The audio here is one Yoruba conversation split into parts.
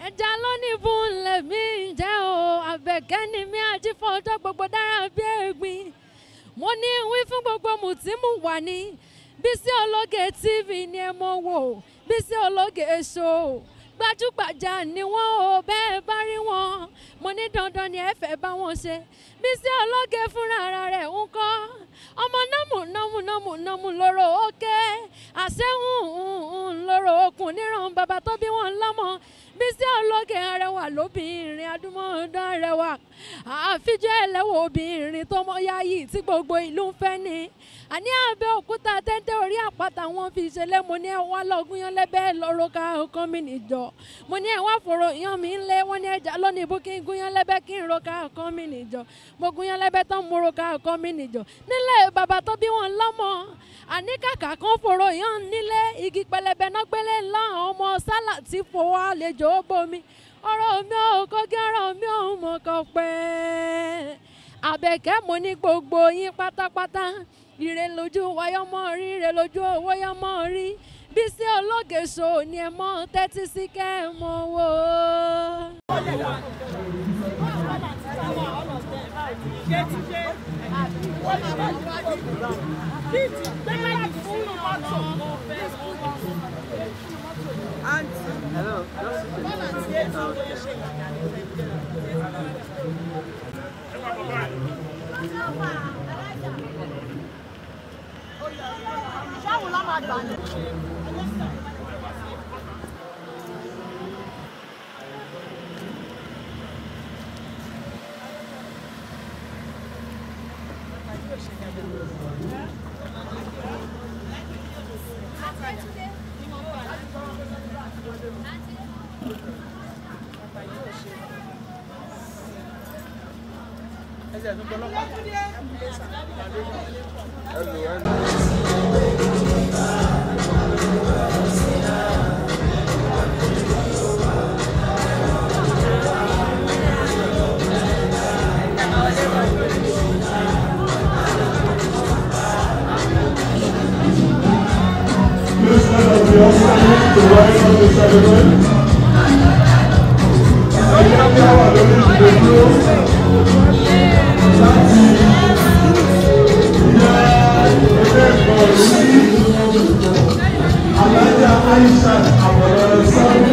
ẹja lónìí fún lèmi jẹ́ o àbẹ̀kẹ́ ni mi àti fọjọ́ gbogbo dára bí ẹ̀gbin mo ní wí fún gbogbo mùtímù wà ní Bísí Ológe TV ni ẹ mọ̀ wò Bísí Ológe show gbajúgbajà ni wọ́n o bẹ́ẹ̀ bá rí wọn mo ní dandan ni ẹ fẹ́ bá wọn ṣe Bísí Ológe fúnra ara rẹ̀ ń kọ́ ọmọ nọ́mù nọ́mù nọ́mù nọ́mù lóró òkè àṣẹ́hùn lóró okùn níran bàbá tó bí wọn lọ́mọ Bísí Ológe arẹwà lóbìnrin adúmọ̀ọ́dán arẹwà àfijọ́ ẹlẹ́wọ̀ obìnrin tó mọ yáyì tí gbogbo ìlú ń fẹ́ ni àní Abẹ́òkúta tẹ́tẹ́ orí àpáta wọn fi ṣẹlẹ̀ mo ní ẹ wá lọ́gùn yan lẹ́bẹ̀ lọ́rọ́ ká ọkàn mi nìjọ mo ní ẹ wá fòrò yan mi ńlẹ̀ wọ́n ní ẹja lónìí bó kí n gún yan lẹ́bẹ̀ kí n ro ká ọkàn mi nìjọ mo gún yan lẹ́bẹ̀ tán mo ro ká ọkàn mi nìjọ nílẹ̀ bàbá tó bí wọn lọ́mọ àní kàkà kan fòrò yan nílé igi pẹlẹbẹ náà gbélé ńlá ọmọ sálà tí fowó àlejò ó bomi ọ̀rọ̀ mi ò kọ́gí ọ̀rọ̀ mi ò mọ̀ kọ́ pẹ́ àbẹ̀kẹ́ mo ní gbogbo yín pátápátá ire lójú wáyọ́mọ́ rí ire lójú owó yọ́mọ́ rí Bísí Ológe show ni ẹ mọ́ tẹ́tí sí kẹ́ ẹ mọ́ wò ó. Ṣáwo ló máa gbà ní? Please let us be all standing to rise up the celebrate. Ẹgbẹ́ bí a wà lórí ìdílé dúró láti yẹ ẹgbẹ́ ìgbọ̀n sí Alájà Aisha Àbọ̀lọ́rẹ́ sọ́ọ́.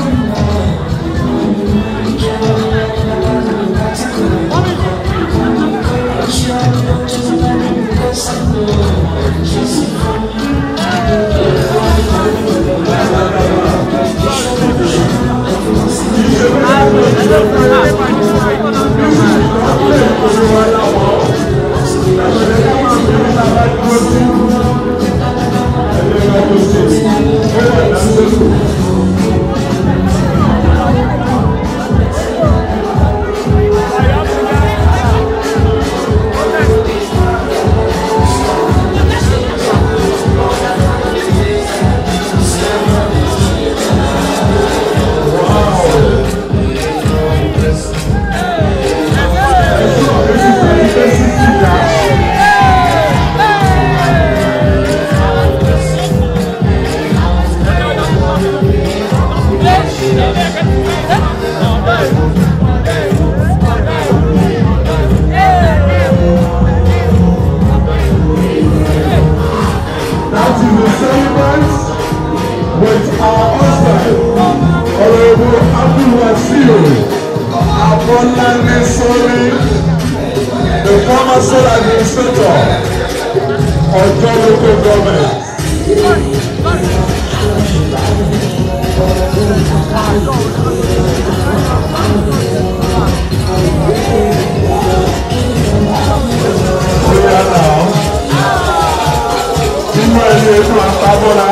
That is the celebrant with our husband, Honorable Abdul Wasiu Abolane Sori, the former sole administrator of John local government. Oya now, nínú ẹni ẹnu àtàbọ̀ra.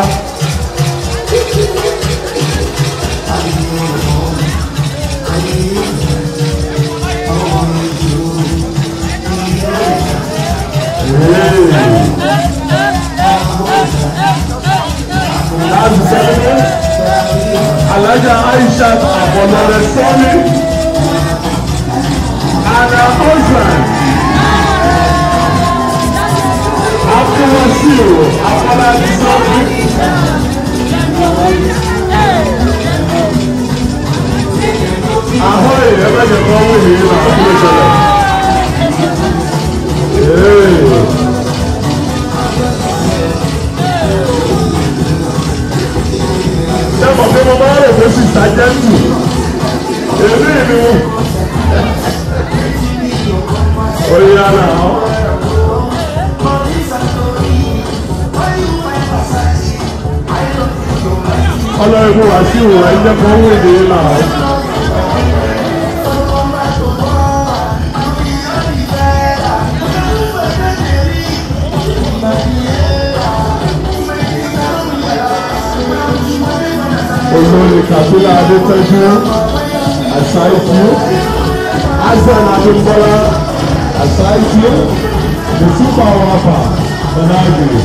Láti sẹ́yìn, Alájà Aisha Àbọ̀lọ́rẹ̀ sọ́ọ́lì, Anna Osman, Abdulwasiu Afọlábí sọ́ọ́lì. sájẹ́ntì èmi ni oyè náà. ọlọ́run wá sí ìwà ẹ̀jẹ̀ kan wò ní náà. olórí kabila adétọ́jú àṣàìtú azan adébọ́lá àṣàìtú mùsùlùmá wàfà ọ̀nàgbèrè.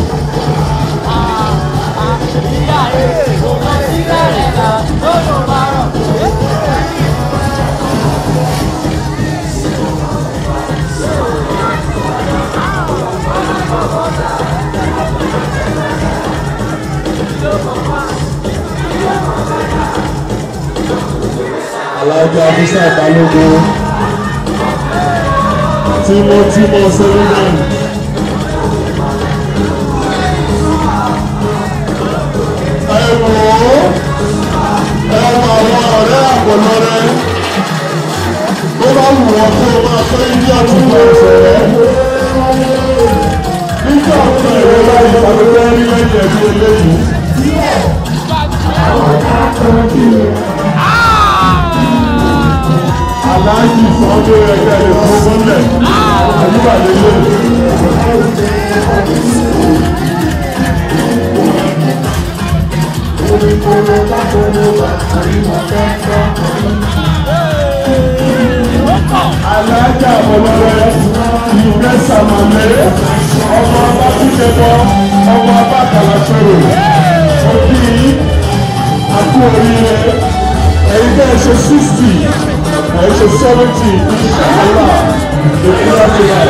alájà musa balógun tímọ́tímọ́ sẹ́lẹ̀mán. ẹ wò ó ẹ wọ àwọn ọ̀rẹ́ àpọ̀lọ́rẹ́ tó bá wù wọ́n kó o máa fẹ́ ilé àtúntò ọ̀sẹ̀ nígbà tó ẹ̀rọ láyé tàbí wọ́n rí lẹ́yìn ẹ̀bí eléyìí. aláàjì sọ́dọ̀ ẹgbẹ́ rẹ̀ fún mọ́lẹ̀ àyíká lélẹ̀. aláàjà ọlọ́rẹ́ ìgbẹ́ sàmàlẹ́ ọmọ abákúndẹ́bọ ọmọ abákàlà sọ̀rọ̀ òbí àkú oríire ẹ̀yin bẹ́ẹ̀ ṣe sixty ẹ̀yin ṣe seventy ìṣàlá ìpínlẹ̀ tìlá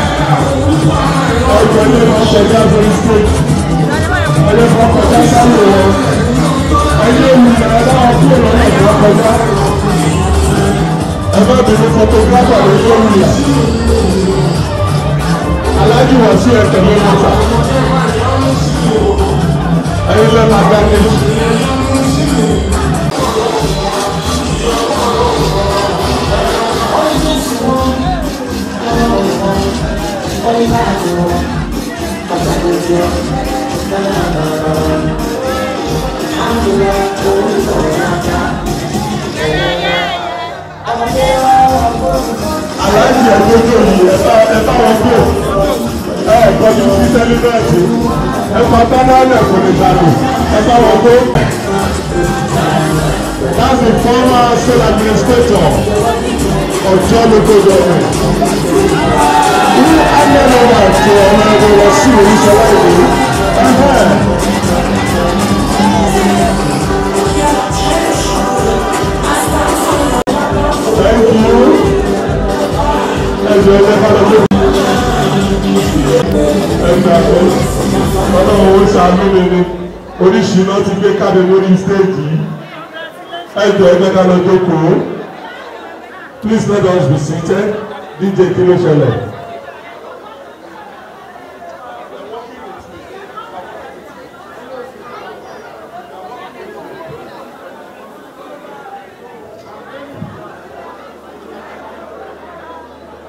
ọjọ́ ilé wọn kọjá sórí stage ẹ̀yẹ kan kọjá sálò wọn ẹ̀yẹ olùyàrá náà kúrò lọ́nà ìwọ́n kọjá ẹgbẹ́ mi ní photographer ló yẹ wúlò alájú wọ̀ sí ẹ̀kẹ́ ní mọ́tà ẹ̀yin lẹ́nu agbáni. aláàjì ẹgbẹ́jọ́ yìí ẹ̀fà ẹ̀fà wọn kò ẹ̀ kọjú sí sẹ́líbẹ̀tì ẹ̀fà bánálẹ̀ kò lè dànù ẹ̀fà wọn kò. That's the former state administrator of John Local Government. Who handed over to Honorable Wasu Orishola Ibu. Thank you ẹjọ ẹjẹ ká lọ sí. ẹgbẹ́ àpò ọlọ́run ó ṣàánú mi ni oríṣìí náà ti gbé káde lórí stéèjì yìí ẹjọ ẹjẹ ká lọ jókòó please let us be seated dj kí ló ṣẹlẹ̀.